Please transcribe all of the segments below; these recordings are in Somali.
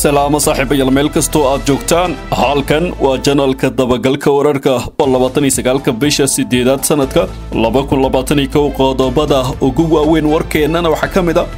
salaamo saaxiibayaal meel kastoo aad joogtaan halkan waa janalka dabagalka wararka oo labaatan iyo sagaalka bisha sideedaad sanadka laba kun labaatan iyo kow qodobada ugu waaweyn warkeennana waxaa ka mid a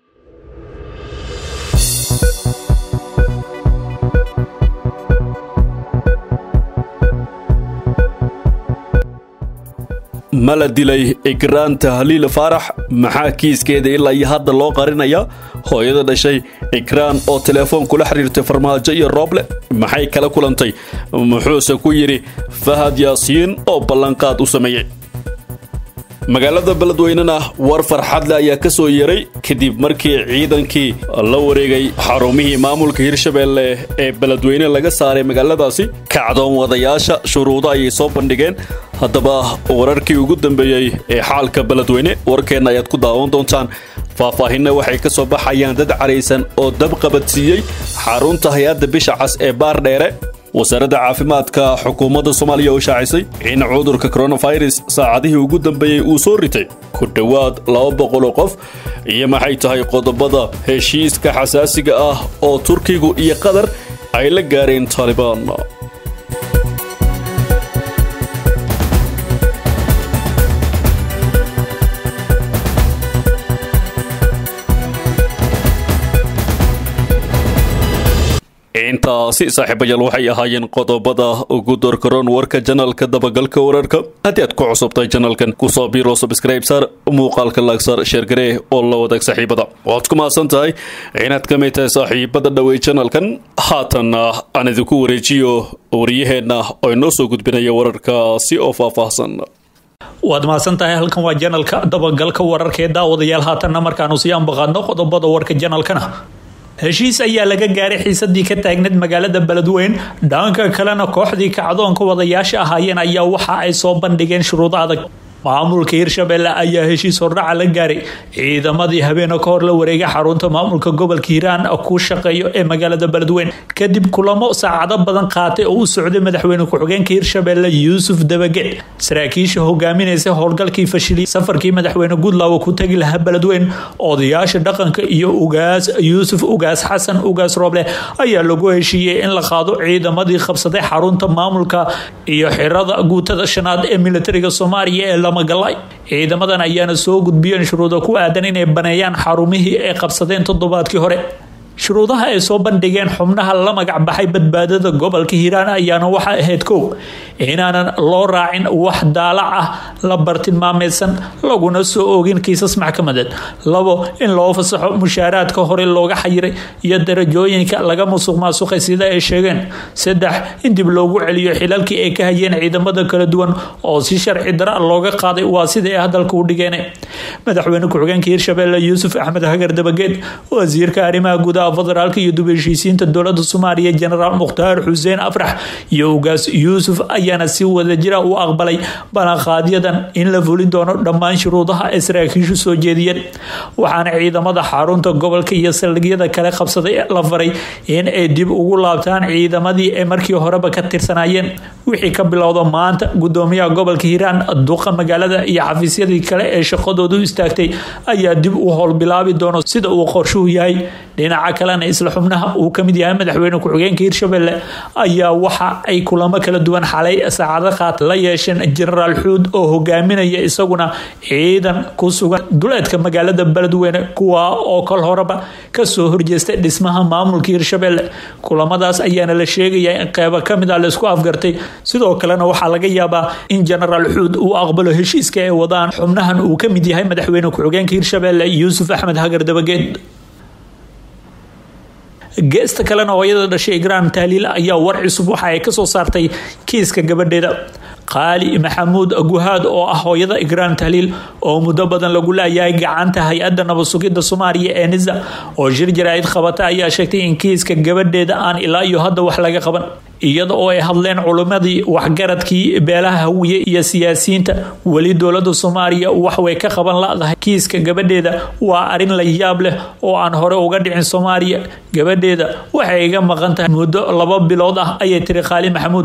ma la dilay igraan tahliil faarax maxaa kiiskeeda ilaa iyo hadda loo qarinaya hooyada dhashay igraan oo teleefoon kula xiriirtay farmaajo iyo rooble maxay kala kulantay muxuuse ku yidhi fahad yaasiin oo ballanqaad u sameeyey magaalada beledweynena war farxadle ayaa ka soo yeray kadib markii ciidankii la wareegay xarumihii maamulka hirshabeelle ee beledweyne laga saaray magaaladaasi kacdoon wadayaasha shuruudo ayay soo bandhigeen haddaba wararkii ugu dambeeyey ee xaalka beledweyne warkeenna ayaad ku daawan doontaan faahfaahinna waxay ka soo baxayaan dad caraysan oo dab qabadsiiyey xarunta hay-adda bisha cas ee baardheere wasaaradda caafimaadka xukuumadda soomaaliya oo shaacisay in cudurka koronafirus saacadihii ugu dambeeyey uu soo ritay ku dhowaad laba boqoloo qof iyo maxay tahay qodobada heshiiska xasaasiga ah oo turkigu iyo qatar ay la gaareen taalibaan intaasi saaxiibayaal waxay ahaayeen qodobada ugu doorkaroon warka janalka dabagalka wararka haddii aad ku cusubtahay janalkan kusoo biiro subscribe saar muuqaalka laagsaar sheergaree oo la wadaag saaxiibada waad ku mahadsan tahay inaad ka mid tahay saaxiibada dhawey janalkan haatanna aan idinku wareejiyo wariyaheenna oo inoo soo gudbinaya wararkaasi oo faahfaahsan waad mahadsan tahay halkan waa janalka dabagalka wararka ee daawadayaal haatanna markaanu sii ambaqaadno qodobada warka janalkana heshiis ayaa laga gaaray xiisadii ka taagneed magaalada beledweyn dhanka kalena kooxdii kacdoonka wadayaasha ahaayeen ayaa waxa ay soo bandhigeen shuruudo adag maamulka hirshabelle ayaa heshiis hordhaca la gaaray ciidamadii habeena ka hor la wareegay xarunta maamulka gobolka hiiraan ku shaqeeyo ee magaalada beledweyn kadib kulamo saacado badan qaatay oo u socday madaxweyne ku-xigeenka hirshabelle yuusuf dabaged saraakiisha hogaaminaysa howlgalkii fashiliyay safarkii madaxweyne goodlaw ku tagi lahaa beledweyn odayaasha dhaqanka iyo ugaas yuusuf ugaas xasan ugaas rooble ayaa lagu heshiiyey in la qaado ciidamadii qabsaday xarunta maamulka iyo xirada guutada shanaad ee militariga soomaaliya ee lamagalay ciidamadan ayaana soo gudbiyeen shuruudo ku aadan inay baneeyaan xarumihii ay qabsadeen toddobaadkii hore shuruudaha ay soo bandhigeen xubnaha la magac baxay badbaadada gobolka hiiraan ayaana waxa ahayd kow inaanan loo raacin wax daalac ah la bartilmaameysan laguna soo oogin kiisas maxkamadeed labo in loo fasaxo mushaaraadka hore looga xayiray iyo darajooyinka laga musuq maasuqay sida ay sheegeen saddex in dib loogu celiyo xilalkii ay ka hayeen ciidamada kala duwan oo si sharci dara looga qaaday waa sida ay hadalka u dhigeen madaxweyne ku-xigeenka hirshabelle yuusuf axmed hagar dabageed wasiirka arrimaha gudaha federaalka iyo dub heshiisiinta dowlada soomaaliya jenaraal mukhtaar xuseen afrax iyo ugaas yuusuf ayaana si wadajira u aqbalay ballanqaadyadan in la fulin doono dhammaan shuruudaha ay saraakiishu soo jeediyeen waxaana ciidamada xarunta gobolka iyo saldhigyada kale qabsaday la faray in ay dib ugu laabtaan ciidamadii ay markii horeba ka tirsanaayeen wixii ka bilowda maanta gudoomiyaha gobolka hiiraan duqa magaalada iyo xafiisyadii kale ee shaqadoodu istaagtay ayaa dib u howlbilaabi doono sida uu qorshuhu yahay dhinaca kalena isla xubnaha uu ka mid yahay madaxweyne ku-xigeenka hirshabelle ayaa waxa ay kulamo kala duwan xalay saacado qaat la yeesheen jenaraal xuud oo hogaaminaya isaguna ciidan ku sugan duleedka magaalada beledweyne kuwa oo kol horeba kasoo horjeestay dhismaha maamulka hirshabelle kulamadaas ayaana la sheegaya in qeybo kamid a laisku afgartay sidoo kalena waxaa laga yaabaa in jenaraal xuud uu aqbalo heshiiska ay wadaan xubnahan uu ka mid yahay madaxweyne ku-xigeenka hirshabelle yuusuf axmed hagar dabageed geesta kalena hooyada dhashay igraan tahliil ayaa war cusub waxa ay kasoo saartay kiiska gabadheeda qaali maxamuud guhaad oo ah hooyada igraan tahliil oo muddo badan lagu laayahay gacanta hay-adda nabadsugidda soomaaliya ee nisa oo shir jaraa'id qabata ayaa sheegtay in kiiska gabadheeda aan ilaa iyo hadda wax laga qaban iyada oo ay hadleen culimmadii waxgaradkii beelaha hawiye iyo siyaasiyiinta weli dowlada soomaaliya waxway ka qaban la-dahay kiiska gabadheeda waa arin la yaab leh oo aan hore uga dhicin soomaaliya gabadheeda waxay iga maqan tahay muddo laba bilood ah ayay tiri qaali maxamuud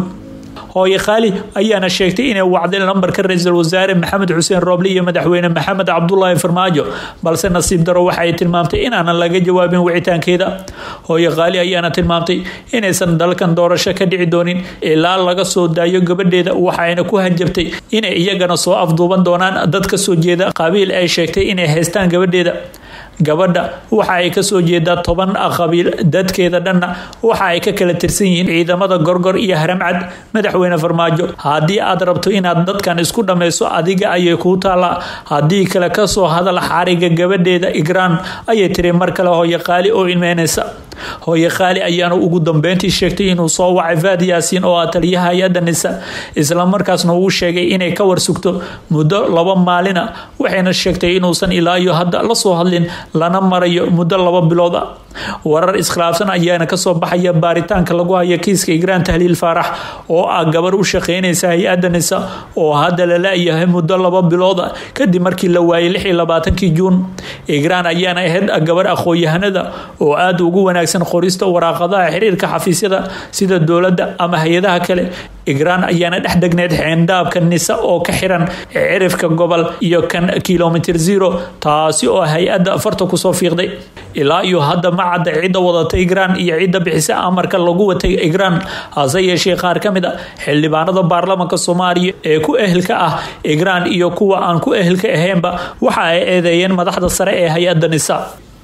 hooye khaali ayaana sheegtay inay wacdeen lambarka ra-iisul wasaare maxamed xuseen rooble iyo madaxweyne maxamed cabdulaahi farmaajo balse nasiib daro waxa ay tilmaamtay inaanan laga jawaabin wicitaankeeda hooye khaali ayaana tilmaamtay inaysan dalkan doorasho ka dhici doonin ilaa laga soo daayo gabadheeda waxayna ku hanjabtay inay iyagana soo afduuban doonaan dad ka soo jeeda qabiil ay sheegtay inay haystaan gabadheeda gabadha waxa ay kasoo jeedaa toban qabiil dadkeeda dhanna waxa ay ka kala tirsan yihiin ciidamada gorgor iyo haramcad madaxweyne farmaajo haddii aad rabto inaad dadkan isku dhammayso adiga ayay kuu taallaa haddii kale kasoo hadal xariga gabadheeda igraan ayay tiri mar kale hooye qaali oo ilmeynaysa hooye khaali ayaana ugu dambeyntii sheegtay inuu soo wacay faad yaasiin oo ah taliyaha hay-adda nisa islamarkaasna uu sheegay inay ka warsugto muddo laba maalina waxayna sheegtay inuusan ilaa iyo hadda la soo hadlin lana marayo muddo laba bilood a warar iskhilaafsan ayaana kasoo baxaya baaritaanka lagu haya kiiska igraan tahliil faarax oo ah gabar u shaqeynaysa hay-adda nisa oo hadda la la-yahay muddo laba bilooda kadib markii la waayay lix iyo labaatankii juun igraan ayaana ahayd gabar aqoon-yahanada oo aada ugu wanaagsan qorista waraaqadaha xiriirka xafiisyada sida dowladda ama hay-adaha kale igraan ayaana dhex degneed xeendhaabka nisa oo ka xiran cirifka gobol iyo kan kilomitr zero taasi oo hay-adda farta kusoo fiiqday ilaa iyo hadda ma cadda cidda wadata igraan iyo cidda bixisa amarka lagu watay igraan hase yeeshee qaar ka mid a xildhibaanada baarlamaanka soomaaliya ee ku ehelka ah igraan iyo kuwa aan ku ehelka ahaynba waxa ay eedeeyeen madaxda sare ee hay-adda nisa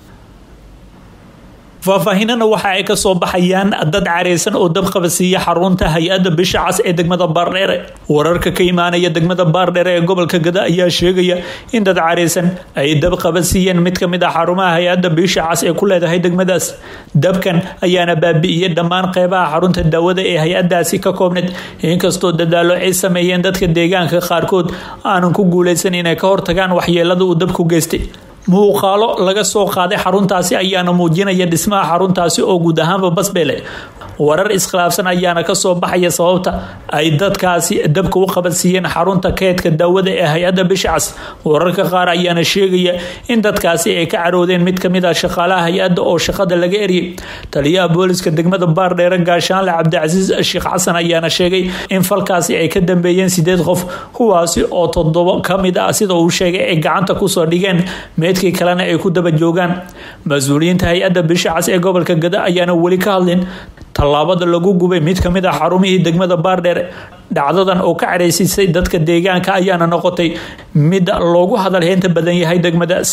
faahfaahinana waxa ay kasoo baxayaan dad careysan oo dabqabasiiya xarunta hay-adda bisha cas ee degmada baardheere wararka ka imaanaya degmada baardheere ee gobolka gada ayaa sheegaya in dad careysan ay dabqabasiiyeen mid kamid ah xarumaha hay-adda bisha cas ee ku leedahay degmadaas dabkan ayaana baabi'iyey dhammaan qeybaha xarunta daawada ee hay-adaasi ka koobneed inkastoo dadaalo ay sameeyeen dadka deegaanka qaarkood aanan ku guuleysan inay ka hortagaan waxyeelada uu dabku geystay muuqaalo laga soo qaaday xaruntaasi ayaana muujinaya dhismaha xaruntaasi oo guud ahaanba basbeele warar iskhilaafsan ayaana kasoo baxaya sababta ay dadkaasi dabka u qabansiiyeen xarunta keedka daawada ee hay-adda bishcas wararka qaar ayaana sheegaya in dadkaasi ay ka caroodeen mid kamid ah shaqaalaha hay-adda oo shaqada laga eryay taliyaha booliska degmada baardheere gaashaanle cabdicasiis sheekh xasan ayaana sheegay in falkaasi ay ka dambeeyeen sideed qof kuwaasi oo todobo kamid ah sida uu sheegay ay gacanta kusoo dhigeen meedkii kalena ay ku daba joogaan mas-uuliyiinta hay-adda bishcas ee gobolka gada ayaana weli ka hadlin tallaabada lagu gubay mid kamid ah xarumihii degmada baardheer dhacdadan oo ka careysiisay dadka deegaanka ayaana noqotay mid loogu hadalheynta badan yahay degmadaas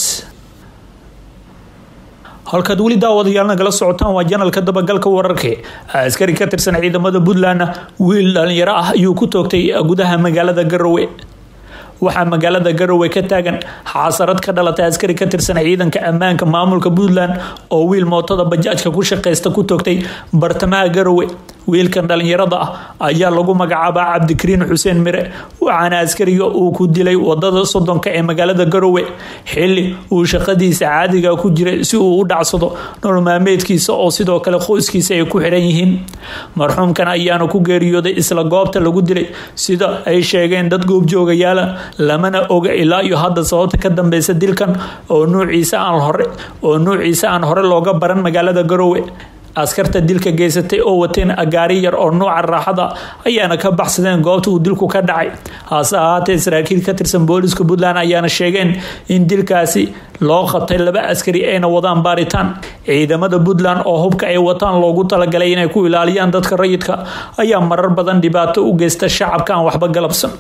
halkaad weli daawadayaal nagala socotaan waa janalka dabagalka wararka askari ka tirsan ciidamada puntlandna wiil dhalinyaro ah ayuu ku toogtay gudaha magaalada garowe waxaa magaalada garowe ka taagan xaasarad ka dhalatay askari ka tirsan ciidanka ammaanka maamulka puntland oo wiil mootada bajaajka ku shaqeysta ku toogtay bartamaha garowe wiilkan dhalinyarada ah ayaa lagu magacaabaa cabdikariin xuseen mire waxaana askariga uu ku dilay wadada sodonka ee magaalada garowe xili uu shaqadiisa caadiga ku jiray si uu u dhacsado nololmaameedkiisa oo sidoo kale qoyskiisa ay ku xiran yihiin marxuumkan ayaana ku geeriyooday isla goobta lagu dilay sida ay sheegeen dad goobjoogayaala lamana oga ilaa iyo hadda sababta ka dambeysa dilkan oo nuuciisa aan hore oo nuuciisa aan hore looga baran magaalada garowe askarta dilka geysatay oo wateen gaari yar oo nuuca raaxada ayaana ka baxsadeen goobta uu dilku ka dhacay hase ahaatee saraakiil ka tirsan booliska puntland ayaana sheegeen in dilkaasi loo qabtay laba askari ayna wadaan baaritaan ciidamada puntland oo hubka ay wataan loogu talagalay inay ku ilaaliyaan dadka rayidka ayaa marar badan dhibaato u geysta shacabka aan waxba galabsan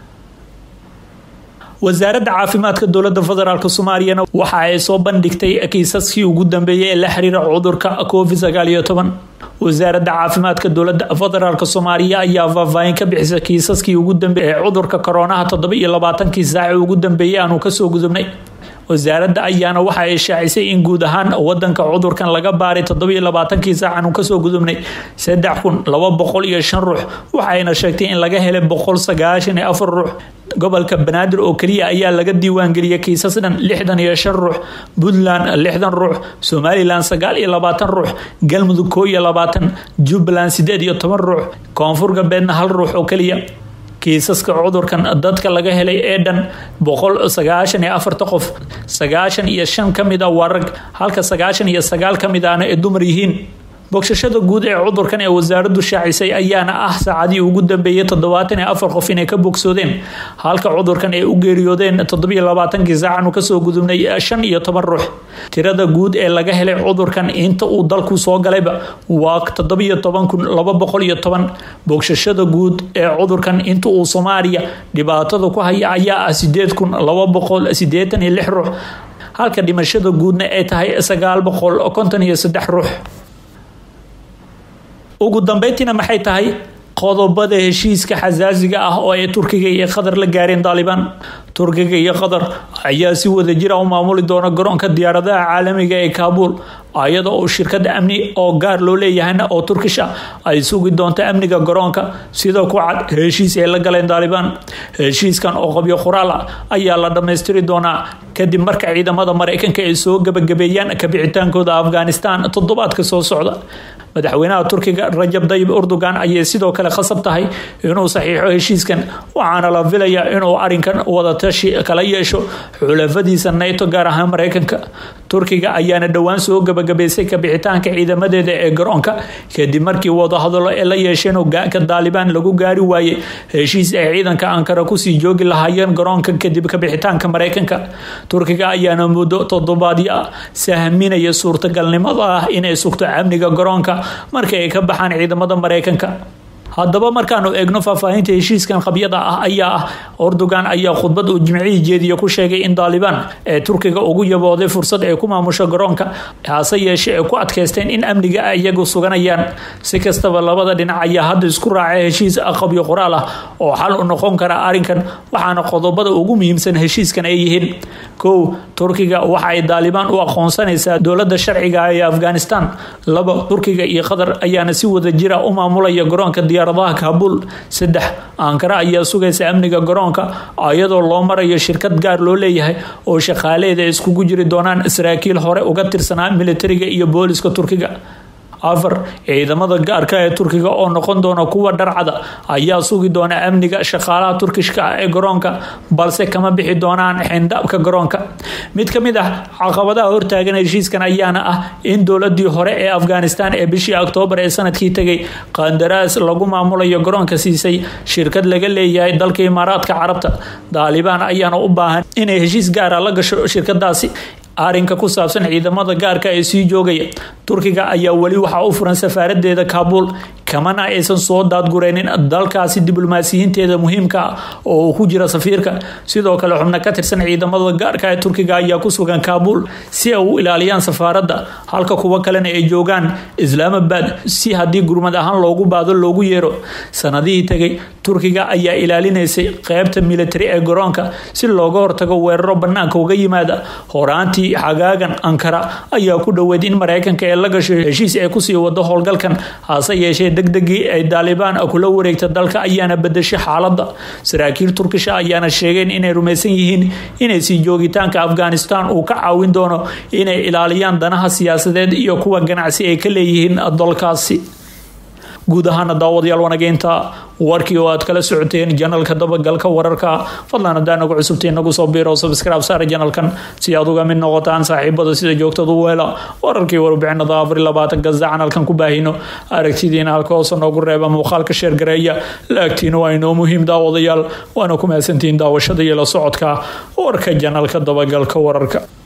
wasaaradda caafimaadka dowlada federaalk soomaaliyana waxa ay soo bandhigtay kiisaskii ugu dambeeyay ee la xiriira cudurka covid sagaal iyo toban wasaaradda caafimaadka dowlada federaalk soomaaliya ayaa faahfaahin ka bixisa kiisaskii ugu dambeeyay ee cudurka koronaha toddoba iyo labaatankii saaci ugu dambeeyay aanu kasoo gudubnay wasaaradda ayaana waxa ay shaacisay in guud ahaan wadanka cudurkan laga baaray toddobiyo labaatankii saac aanu kasoo gudubnay saddex kun laba boqol iyo shan ruux waxayna sheegtay in laga helay boqol sagaashan iyo afar ruux gobolka banaadir oo keliya ayaa laga diiwaangeliyay kiisas dhan lixdan iyo shan ruux puntland lixdan ruux somalilan sagaal iyo labaatan ruux galmudug koo iyo labaatan jubbaland sideed iyo toban ruux koonfur galbeedna hal ruux oo keliya kiisaska cudurkan dadka laga helay ee dhan boqol sagaashan iyo afarta qof sagaashan iyo shan ka mid a waa rag halka sagaashan iyo sagaal ka mid ahna ay dumar yihiin bogsashada guud ee cudurkan ee wasaaraddu shaacisay ayaana ah saacadii ugu dambeeyay toddobaatan iyo afar qof inay ka bogsoodeen halka cudurkan ay u geeriyoodeen toddobiyo labaatankii saacan kasoo gudubnay shan iyo toban ruux tirada guud ee laga helay cudurkan inta uu dalku soo galayba waa toddobiyo toban kun laba boqol iyo toban bogsashada guud ee cudurkan inta uu soomaaliya dhibaatada ku haya ayaa ah sideed kun laba boqol sideetan iyo lix ruux halka dhimashada guudna ay tahay sagaal boqol konton iyo saddex ruux ugu dambeyntiina maxay tahay qodobada heshiiska xasaasiga ah oo ay turkiga iyo qatar la gaareen daalibaan turkiga iyo qatar ayaa si wada jira u maamuli doona garoonka diyaaradaha caalamiga ee kaabuul ayada oo shirkada amni oo gaar loo leeyahayna oo turkish ah ay sugi doonto amniga garoonka sida ku cad heshiis ay la galeen daalibaan heshiiskan oo qabyo qoraal ah ayaa la dhammaystiri doonaa kadib marka ciidamada mareykanka ay soo gabagabeeyaan kabixitaankooda afghanistan toddobaadka soo socda madaxweynaha turkiga rajab dayib erdogan ayay sidoo kale khasab tahay inuu saxiixo heshiiskan waxaana la filayaa inuu arinkan wadatashi kala yeesho xulafadiisa nato gaar ahaan mareykanka turkiga ayaana dhowaan soo gabagabaysay kabixitaanka ciidamadeeda ee garoonka kadib markii wadahadalo ee la yeesheen hogaanka daalibaan lagu gaari waayey heshiis ay ciidanka ankara kusii joogi lahaayeen garoonka kadib kabixitaanka mareykanka turkiga ayaana muddo toddobaadyo ah sahminaya suurtagalnimada ah inay sugto amniga garoonka markii ay ka baxaan ciidamada mareykanka haddaba markaanu eegno faahfaahinta heshiiskan qabyada ah ayaa ah erdogan ayaa khudbad uu jimcihii jeediye ku sheegay in daalibaan ee turkiga ugu yabooday fursad ay ku maamusho garoonka hase yeeshee ay ku adkaysteen in amniga ay iyagu suganayaan si kastaba labada dhinac ayaa hadda isku raacay heshiis qabyo qoraal ah oo xal u noqon kara arrinkan waxaana qodobada ugu muhiimsan heshiiskan ay yihiin kow turkiga waxa ay daalibaan u aqoonsanaysaa dowlada sharciga ee afghanistan laba turkiga iyo qatar ayaana si wada jira u maamulaya garoonka diyaaradaha kaabul saddex ankara ayaa sugaysa amniga garoonka iyadoo loo marayo shirkad gaar loo leeyahay oo shaqaaleeda iskugu jiri doonaan saraakiil hore uga tirsanaa militariga iyo booliska turkiga afar ciidamada gaarka ee turkiga oo noqon doona kuwa dharcada ayaa sugi doona amniga shaqaalaha turkishka ah ee garoonka balse kama bixi doonaan xindaabka garoonka mid ka mid ah caqabadaha hortaagan heshiiskan ayaana ah in dowladii hore ee afghanistan ee bishii oktoobar ee sanadkii tegay qandaraas lagu maamulayo garoonka siisay shirkad laga leeyahay dalka imaaraadka carabta daalibaan ayaana u baahan inay heshiis gaara la gasho shirkadaasi arrinka ku saabsan ciidamada gaarka ee sii joogaya turkiga ayaa weli waxaa u furan safaaradeeda kaabuul kamana aysan soo daadgureynin dalkaasi diblomaasiyiinteeda muhiimka ah oo uu ku jira safiirka sidoo kale xubno ka tirsan ciidamada gaarka ee turkiga ayaa ku sugan kaabuul si ay u ilaaliyaan safaaradda halka kuwo kalena ay joogaan islaamabad si haddii gurmad ahaan loogu baado loogu yeero sanadihii tegay turkiga ayaa ilaalinaysay qeybta militari ee garoonka si looga hortago weeraro banaanka uga yimaada horaantii xagaagan ankara ayaa ku dhoweed in mareykanka ee la gasho heshiis ay kusii wado howlgalkan hase yeeshee degdegii ay daalibaan kula wareegta dalka ayaana bedeshay xaaladda saraakiil turkisha ayaana sheegeen inay rumaysan yihiin inay sii joogitaanka afghanistan uu ka caawin doono inay ilaaliyaan danaha siyaasadeed iyo kuwa ganacsi ay ka leeyihiin dalkaasi guud ahaana daawadayaal wanageynta warkii oo aad kala socoteen janalka dabagalka wararka fadlan hadaa nagu cusubtay nagu soo biiro subscribe saara janalkan si aad uga mid noqotaan saaxiibada sida joogtada u hela wararkii warbixinada afar labaatan gazda canalkan ku baahino aragtidiina halka hoose noogu reeba muuqaalka sheergareeya laagtiina waa inoo muhiim daawadayaal waana ku mahadsantihiin daawashada iyo la socodka warka janalka dabagalka wararka